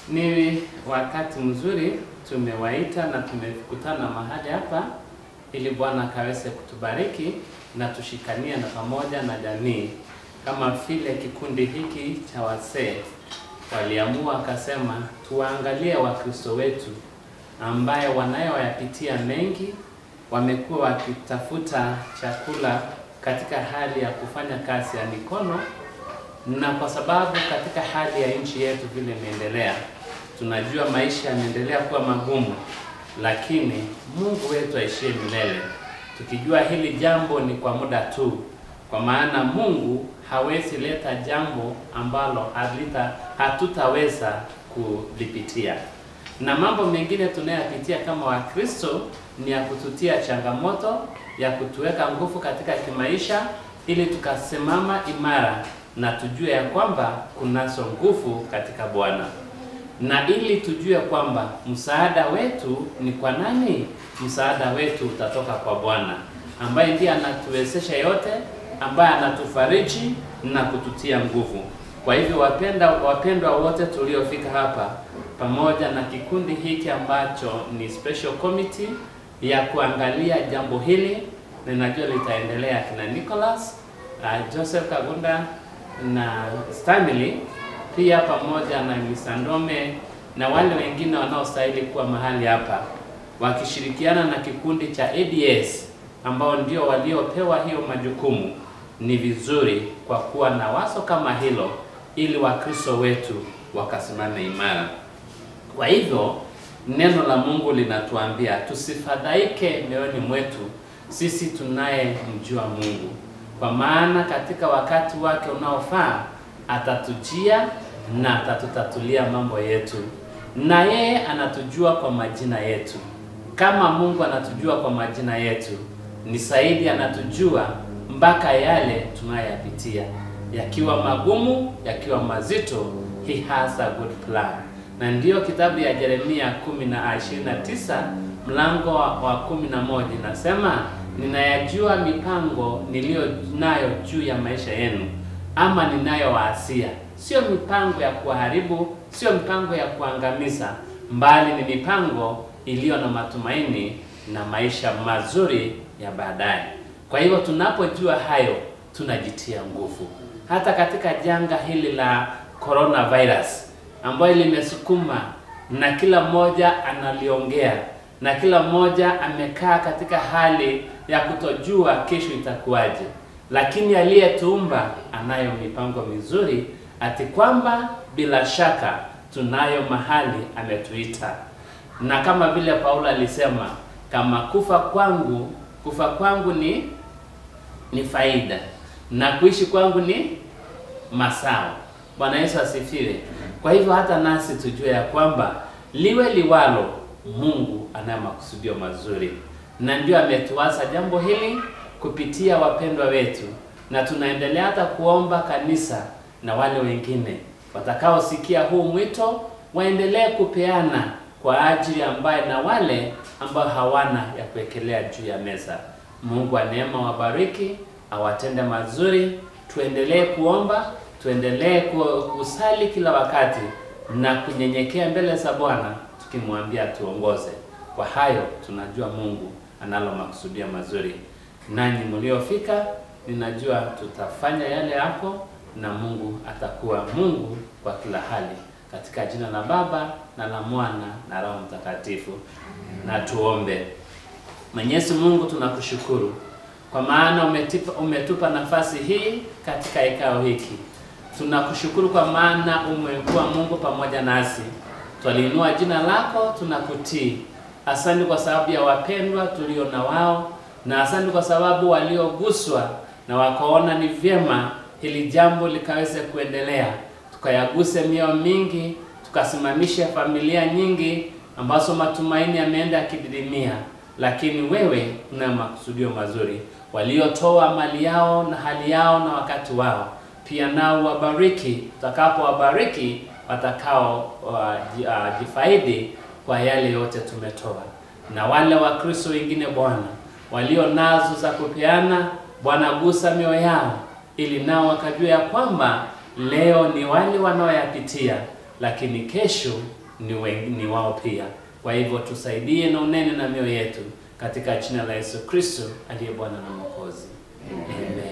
Ni wakati mzuri tumewaita na tumekutana mahali hapa ili Bwana akaweze kutubariki na tushikanie na pamoja na jamii, kama vile kikundi hiki cha wasee waliamua akasema, tuwaangalie Wakristo wetu ambaye wanayoyapitia mengi, wamekuwa wakitafuta chakula katika hali ya kufanya kazi ya mikono, na kwa sababu katika hali ya nchi yetu vile imeendelea, tunajua maisha yameendelea kuwa magumu, lakini Mungu wetu aishie milele, tukijua hili jambo ni kwa muda tu, kwa maana Mungu hawezi leta jambo ambalo halita hatutaweza kulipitia na mambo mengine tunayopitia kama Wakristo ni ya kututia changamoto ya kutuweka nguvu katika kimaisha, ili tukasimama imara na tujue ya kwamba kunazo nguvu katika Bwana, na ili tujue kwamba msaada wetu ni kwa nani? Msaada wetu utatoka kwa Bwana ambaye ndiye anatuwezesha yote, ambaye anatufariji na kututia nguvu. Kwa hivyo wapenda wapendwa wote tuliofika hapa pamoja na kikundi hiki ambacho ni special committee ya kuangalia jambo hili, ninajua litaendelea kina Nicholas uh, Joseph Kagunda na Stanley pia pamoja na Misandome na wale wengine wanaostahili kuwa mahali hapa wakishirikiana na kikundi cha ADS ambao ndio waliopewa hiyo majukumu. Ni vizuri kwa kuwa na waso kama hilo, ili Wakristo wetu wakasimame imara. Kwa hivyo neno la Mungu linatuambia tusifadhaike mioyoni mwetu sisi tunayemjua Mungu, kwa maana katika wakati wake unaofaa atatujia na atatutatulia mambo yetu, na yeye anatujua kwa majina yetu. Kama Mungu anatujua kwa majina yetu, ni zaidi anatujua mpaka yale tunayoyapitia, yakiwa magumu, yakiwa mazito, he has a good plan na ndiyo kitabu ya Yeremia 10 na 29 mlango wa kumi na moja inasema, ninayajua mipango niliyo nayo juu ya maisha yenu, ama ninayowaasia, sio mipango ya kuharibu, sio mipango ya kuangamiza, mbali ni mipango iliyo na matumaini na maisha mazuri ya baadaye. Kwa hivyo tunapojua hayo, tunajitia nguvu hata katika janga hili la coronavirus ambayo limesukuma na kila mmoja analiongea na kila mmoja amekaa katika hali ya kutojua kesho itakuwaje, lakini aliyetuumba anayo mipango mizuri, ati kwamba bila shaka tunayo mahali ametuita, na kama vile Paulo alisema, kama kufa kwangu kufa kwangu ni ni faida na kuishi kwangu ni masao. Bwana Yesu asifiwe. Kwa hivyo hata nasi tujue ya kwamba liwe liwalo, Mungu anayo makusudio mazuri, na ndio ametuasa jambo hili kupitia wapendwa wetu, na tunaendelea hata kuomba kanisa na wale wengine watakaosikia huu mwito waendelee kupeana kwa ajili ambaye na wale ambao hawana ya kuwekelea juu ya meza. Mungu wa neema wabariki, awatende mazuri. Tuendelee kuomba tuendelee kusali kila wakati na kunyenyekea mbele za Bwana tukimwambia tuongoze. Kwa hayo tunajua Mungu analo makusudia mazuri. Nanyi mliofika, ninajua tutafanya yale hapo na Mungu atakuwa Mungu kwa kila hali, katika jina la Baba na la Mwana na Roho Mtakatifu. Na tuombe. Mwenyezi Mungu, tunakushukuru kwa maana umetipa, umetupa nafasi hii katika ikao hiki tunakushukuru kwa maana umekuwa Mungu pamoja nasi, twaliinua jina lako, tunakutii. Asante kwa sababu ya wapendwa tulio na wao, na asante kwa sababu walioguswa na wakaona ni vyema hili jambo likaweze kuendelea, tukayaguse mioyo mingi, tukasimamisha familia nyingi ambazo matumaini yameenda yakididimia, lakini wewe una makusudio mazuri. Waliotoa mali yao na hali yao na wakati wao pia nao wabariki, utakapowabariki watakao uh, jifaidi kwa yale yote tumetoa, na wale Wakristo wengine Bwana walio nazo za kupeana, Bwana gusa mioyo yao, ili nao wakajua ya kwamba leo ni wale wanaoyapitia, lakini kesho ni, we, ni wao pia. Kwa hivyo tusaidie na unene na mioyo yetu katika jina la Yesu Kristo aliye Bwana na Mwokozi. Amen.